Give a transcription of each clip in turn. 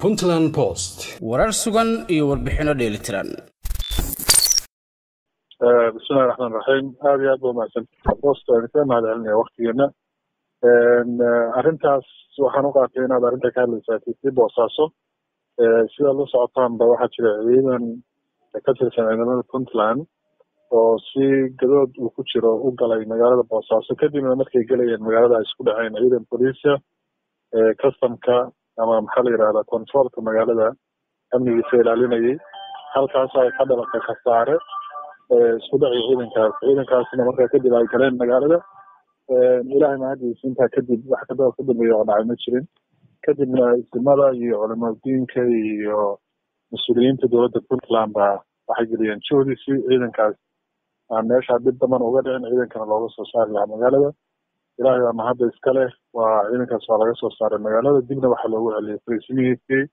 puntland post warar sugan iyo warbixinno dheelitiran bismillahi raxmaan raxiim aada iyo aad ba umahadsan post aan ka mahad celinaya waktigeena arrintaas waxaan u qaatay inaad arrinta ka hadlaysaa tii boosaaso sidaad la socotaanba waxaa jira ciidan ka tirsan ciidamada puntland oo si gadood uu ku jiro u galay magaalada boosaaso kadibna markay gelayeen magaalada ay isku dhaceen ciidan boliisia customka ama maxaa la yidhahdaa controolka magaalada amnigiisa ilaalinayay halkaas ay ka dhalatay khasaare isku dhacii ciidankaas ciidankaasna markaa kadib ay galeen magaalada ilaahay mahadiisa intaa kadib wax kadaba ka dambeeya oo dhacay ma jirin kadibna isimada iyo culamadiinka iyo mas-uuliyiinta dowladda puntland baa waxay geliyeen juhdi si ciidankaas aan meesha dib daman uga dhicin ciidankana looga soo saari lahaa magaalada ilaahay baa mahadda iska leh waa ciidankaas waa laga soo saaray magaalada dibna waxaa loogu celiyay fariisimihiisii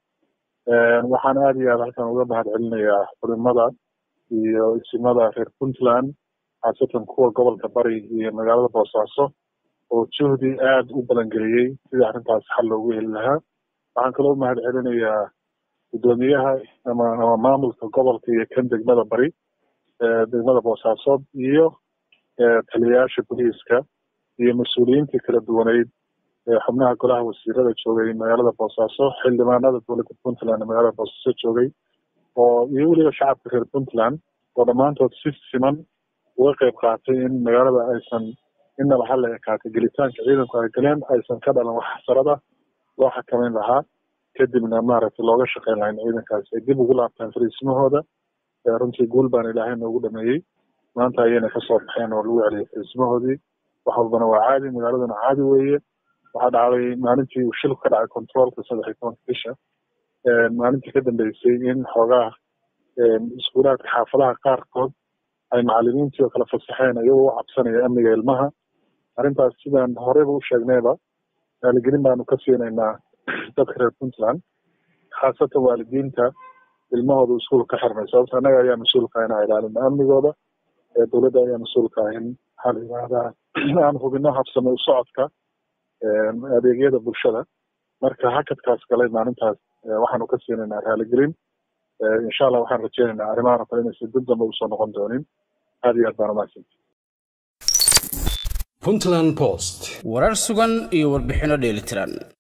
waxaan aada iyo aad halkan uga mahad celinayaa culimada iyo isimada reer puntland khaasatan kuwa gobolka bari iyo magaalada boosaaso oo juhdi aada u balangeliyey sidii arrintaas xal loogu heli lahaa waxaan kaloo mahad celinayaa guddoomiyaha ama ama maamulka gobolka iyo kan degmada bari degmada boosaasood iyo taliyayaasha boliiska iyo mas-uuliyiintii kala duwaneyd xubnaha golaha wasiirada joogay magaalada boosaaso xildhibaanada dowladda puntland magaalada boosaaso joogay oo iyo weliba shacabka reer puntland oo dhammaantood si siman uga qeyb qaatay in magaalada aysan innaba hala ekaatay gelitaanka ciidanku ay galeen aysan ka dhalan wax xasarada loo xakameyn lahaa kadibna maaragtay looga shaqeyn lahaa in ciidankaasi ay dib ugu laabtaan fariisimahooda runtii guul baan ilaahay noogu dhameeyey maanta ayayna kasoo baxeen oo lagu celiyay fariisimahoodii wax walbana waa caadi magaaladuna caadi weeye waxaa dhacday maalintii uu shilku ka dhacay controolka saddex iyo tobanka bisha maalintii ka dambeysay in xoogaha iskuulaadka xaafadaha qaarkood ay macalimiintii oo kala fasaxeen iyagoo u cabsanaya amniga ilmaha arrintaas sidaan horeyba u sheegnayba waaligelin baanu ka siinaynaa dadka reer puntland khaasatan waalidiinta ilmahooda iskuulka ka xirmay sababto annaga ayaa mas-uulka inaa ilaalino amnigooda dowladda ayaa mas-uulka in maxaa la yidhahdaa aan hubino habsame u socodka adeegyada bulshada marka hakadkaas galay maalintaas waxaanu ka siinaynaa raaligelin insha allah waxaan rajeynaynaa arrimahan oo kale inaysan dib dambe usoo noqon doonin aada iyo aad baan umahadsanti puntland post warar sugan iyo warbixinno dheelitiran